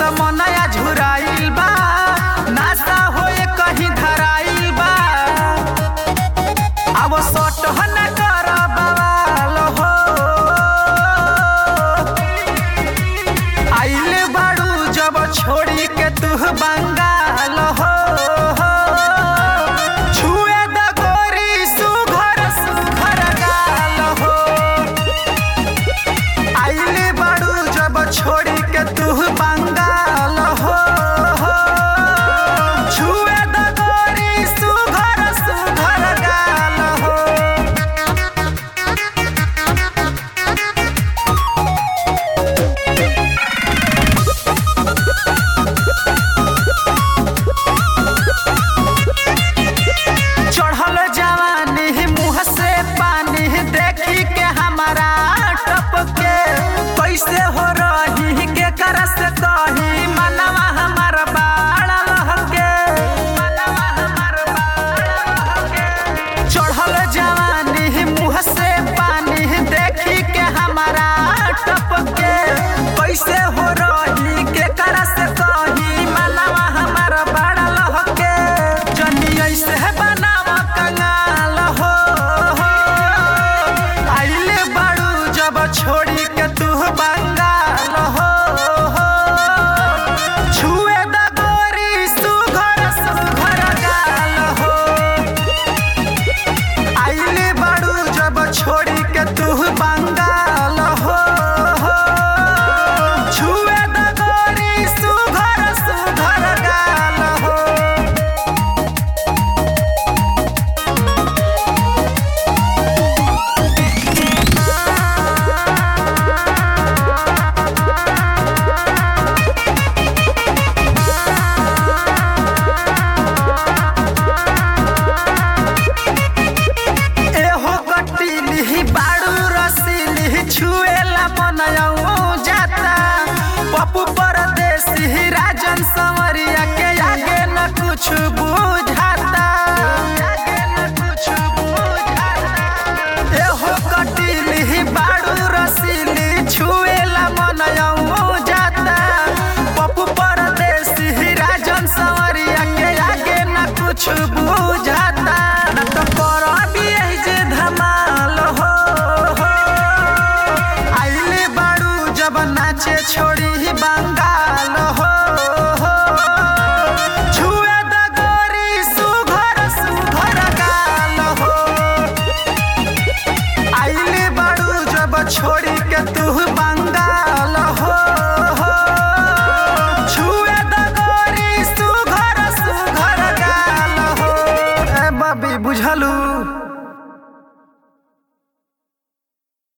मनया झुराइल बा नासा होए कहीं धराइल बा अब सट न कर बवाल हो आइल बाड़ू जब छोड़ी के तू बंगाल हो छुए द गोरी सुघर सुघर गाल हो आइल बाड़ू जब छोड़ी के तू बंगाल हो छुए द गोरी सुघर सुघर गाल हो चढ़ल जवानी मुँह से पानी देखी के हमारा टपके कैसे हो रही के करस कही मनवा हमार बाड़ा लहके मनवा हमार बाड़ा लहके चढ़ल जवानी मुँह से पानी देखी के हमारा टपके कैसे हो रही के करस कही मनवा हमार बाड़ा लहके जनी ऐसे बनाव कंगाल हो आइले बाड़ू जब छोड़ी के तू बंगाल हो छुए द गोरी सुघर सुघर गाल हो आइले बाड़ू जब छोड़ी के तू बंगाल हो छुए द गोरी सुघर सुघर गाल हो एहो कटिली बाड़ू रसीली छुएला मनयऊ जाता पप्पू परदेसी राजन संवरिया के आगे न कुछ बुझाता आगे न कुछ बुझाता एहो कटिली बाड़ू रसीली छुएला मनयऊ जाता पप्पू परदेसी राजन संवरिया के आगे न कुछ बुझाता न तो करबी एही जे धमाल हो आइले बाड़ू जब नाचे छोड़ी बांग